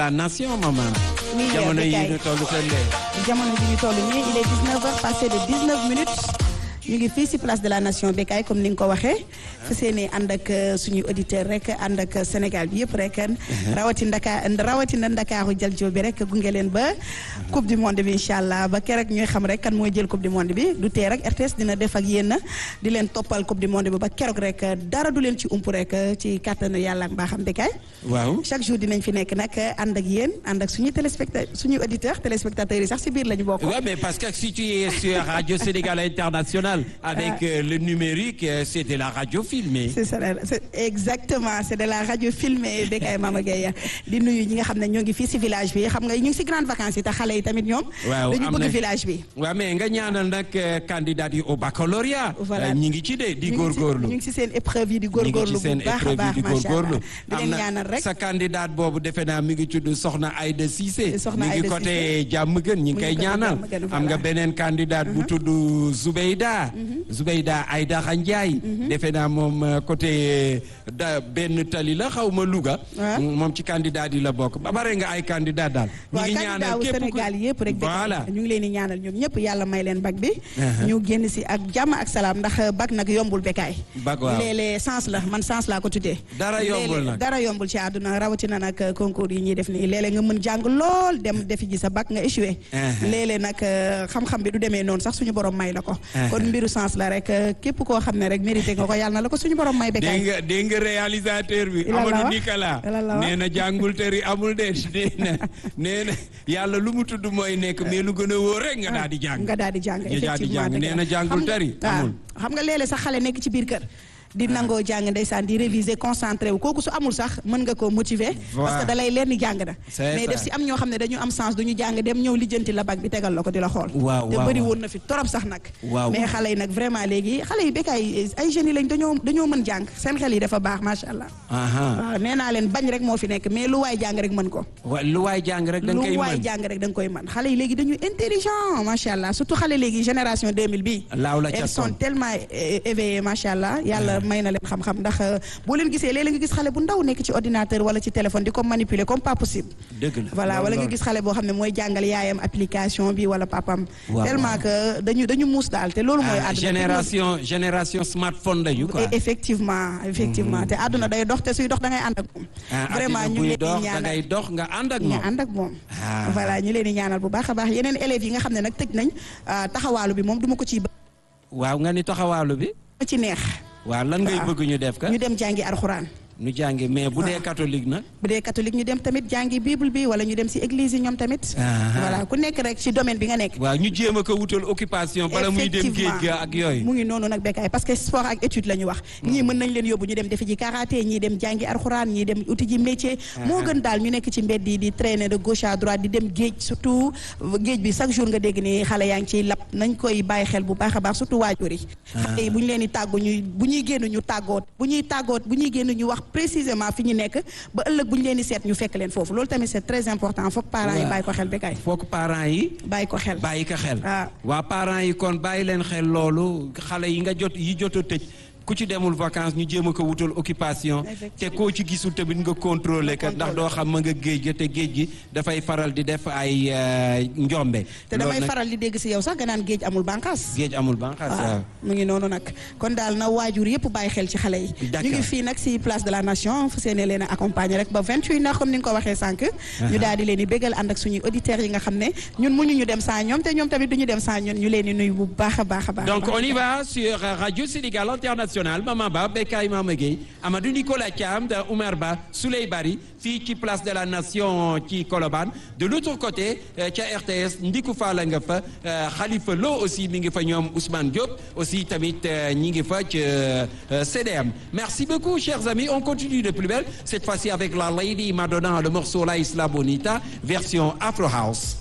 la nation maman. Oui, jamono yi Bécaye. ñu toll seen jamono ji ñu toll nii il est 19 heures passé de 19 minutes ñu ngi fii si place de la nation Bécaye comme ni nga ko waxee fa seeni ànd ak euh, suñuy auditeur rek ànd ak Sénégal bi yëpp rek rawati ndaka rawatina ndakaaru jël joo bi rek gunge leen ba coupe du monde bi incha allah ba keroog ñuy xam rek kan mooy jël coupe du monde bi du tee rek RTS dina def ak yéen di leen toppal coupe du monde bi ba keroog rek dara du leen ci ump rek ci kàttanu yàlla ak mbaaxam Bécaye waaw chaque jour dinañ fi nekk nag ànd ak yéen ànd ak suñuy téléspectateurs suñuy auditeurs téléspectateurs yi sax si biir la ñu bokk. Ouais, mais parce que si tu es sur Radio Sénégal International avec euh, le numérique, euh, c'est de la radio filmée. c'est ça c'est exactement c'est de la radio filmée Bécaye Mama Gueye di nuyu ñi nga xam ne ñoo ngi fii si village bi xam nga ñu ngi si grande vacances yi te xale yi tamit ñoom. waaw dañu am bëgg na- village bi. waaw mais nga ñaanal nag euh, candidat yi au baccalauréat. Voilà. Euh, ñi ngi ci de di ñu ngi si- góorgóorlu. ñu ngi si seen épreuve yi di ñi ngi ci góorgóorlu seen bu baax a épreuve yi baax di macha allah góorgóorlu. di leen ñaanal rek. sa candidat boobu defe naa mi ngi tudd Soxna Aïda Cissé. Soxna mi ngi Aïda côté Diamaguène ñi ngi Mu ngi koy côté ñaanal. Diamaguène, am voilà. nga beneen candidat bu tudd Zoubeyda. Zoubeyda Aïdara Ndiaye. defe naa moom euh, côté da benn tali la xaw ma Louga. Ouais. moom ci candidat yi la bokk ba bare nga ay candidat daal. ñi waaw ngi candidat ñaanal wu képp ku- Sénégal yëpp rek voilà. ñu ngi leen di ñaanal ñoom ñëpp yàlla may leen bac bi Uh-huh. ñu génn si ak jàmm ak salaam ndax bac nag yombul Bécaye Bac waaw. léeg-léeg sens la man sens laa ko tuddee Dara yombul Léeg-léeg nag. dara yombul ci àdduna rawatina nag concours yi ñuy def nii léeg-léeg nga mën jàng lool dem defi ji sa bac nga échoué Uh-huh. léeg-léeg nag euh, xam-xam bi du demee noonu sax suñu borom may la ko Uh-huh. kon mbiru sens la rek euh, képp koo xam ne rek mérité nga ko yàlla na la ko suñu borom may dégg Bécaye nga dégg nga réalisateur bi Lan la Amadou wax? Nicolas Lan la wax? nee na jàngul tëri amul de nee na nee na yàlla lu mu tudd mooy nekk mais lu gën a wóor rek nga daal di jàng nga daal di jàng Nga daal di effectivement jàng. dëgg nee la. na jàngul Xam nga- tari, waaw. amul. xam nga léeg-léeg sax xale nekk ci biir kër di nangoo jàng ndeysaan di réviser concentré wu kooku su amul sax mën nga koo motiver Voilà. parce que da lay leer ni jàng na C'est mais ça. def si am ñoo xam ne dañu am sens duñu jàng dem ñëw lijjanti la bac bi tegal la ko di la xool Waaw, te waaw, bëri waaw. woon na fi torop sax nag Waaw. mais xale yi nag vraiment léegi xale yi Bécaye ay jeunes yi lañ dañoo dañoo mën jàng seen xel yi dafa baax macha allah aha waaw nee naa leen bañ rek moo fi nekk mais lu waay jàng rek mën ko wa lu waay jàng rek da nga koy lu waay mën jàng rek da nga koy mën xale yi léegi dañu intelligent macha allah surtout xale léegi génération 2000 bi laaw la ca elles sont toon. tellement é- éveillées macha allah yàlla may na leen xam-xam ndax euh, boo leen gisee léeg-léeg nga gis xale bu ndaw nekk ci ordinateur wala ci téléphone di ko manipuler comme pas possible dëgg la voilà loolu wala nga loolu. gis xale boo xam ne mooy jàngal yaayam application bi wala papam Waaw, tellement que dañu dañu muus daal te loolu mooy Ah, àdduna génération génération smartphone lañu quoi Et effectivement effectivement te àdduna day dox te suy dox da ngay ànd ak moom Ah, vraiment addina ñu ngi buy leen di dox da ñaanal ngay dox nga ànd ak ñu moom ànd ak moom Ah. voilà ñu leen di ñaanal bu baax a baax yeneen élèves yi nga xam ne nag tëj nañ ah, taxawaalu bi moom du ma ko ciy ba waaw nga ni taxawaalu bi ci neex waaw lan ngay Waaw. bëgg ñu def ka ñu dem jàngi alxuraan ñu jàngi mais bu dee Waaw. catholique nag bu dee catholique ñu dem tamit jàngi bible bi wala ñu dem si église yi ñoom tamit Ah. voilà ku nekk rek ci domaine bi nga nekk waaw ñu jéem a ko wutal occupation bala muy dem géej ga ak yooyu mu ngi noonu nag Bécaye parce que sport ak étude la ñu wax ñii mën nañ leen yóbbu ñu dem defi ji karaté ñii dem jàngi alxuraan ñii dem uti ji métier moo gën daal ñu nekk ci mbedd yi di traîner de gauche à droite di dem géej surtout géej bi chaque jour nga dégg ni xale yaa ngi ciy lap nañ koy bàyyi xel bu baax a baax surtout waajur yi xale yi bu ñu leen di tàggu ñuy bu ñuy génn ñu tàggoot bu ñuy tàggoot bu ñuy génn ñu wax précisément fi ñu nekk ba ëllëg bu ñu leen di seet ñu fekk leen foofu loolu tamit c'est très important foog parents yi Waaw. bàyyi ko xel Bécaye foog parents yi bàyyi ko xel bàyyi ko xel Ah. waa parents yi kon bàyyi leen xel loolu xale yi nga jot yi jot a tëj ku ci demul vacances ñu jéem a ko wutal occupation te Effectivement. koo ci gisul tamit nga contrôler ka ndax doo xam ma nga géej ga te géej gi dafay faral di def ay euh, njombe te Loolu damay nag faral di dégg si yow sax nga naan géej amul bànqaas géej amul banqaas waaw waaw mu ngi noonu nag kon daal na waajur yëpp bàyyi xel ci xale yi D'accord. ñu ngi fii nag si place de la nation fu seene leen a accompagner rek ba 28 heures comme ni nga ko waxee sànq ñu daal di leen di bégal ànd ak suñuy auditeurs yi nga xam ne ñun mënuñu ñu dem sans ñoom te ñoom tamit duñu dem sans ñun ñu leen di nuyu bu baax a baax a baax Donc on y va sur Radio Sénégal International Maman Ba Bécaye Mama Gueye Amadou Nicolas Thiam de Oumar Ba Souley Bari fii ci place de la Nation ci Colobane de l'autre côté euh, ca RTS Ndiku Fall nga fa euh, Khalifa Lo aussi mi ngi fa ñoom Ousmane Diop aussi tamit euh, ñi ngi fa ci euh, CDM merci beaucoup chers amis on continue de plus belle cette fois-ci avec la Lady Madonna le morceau La Isla Bonita version Afro House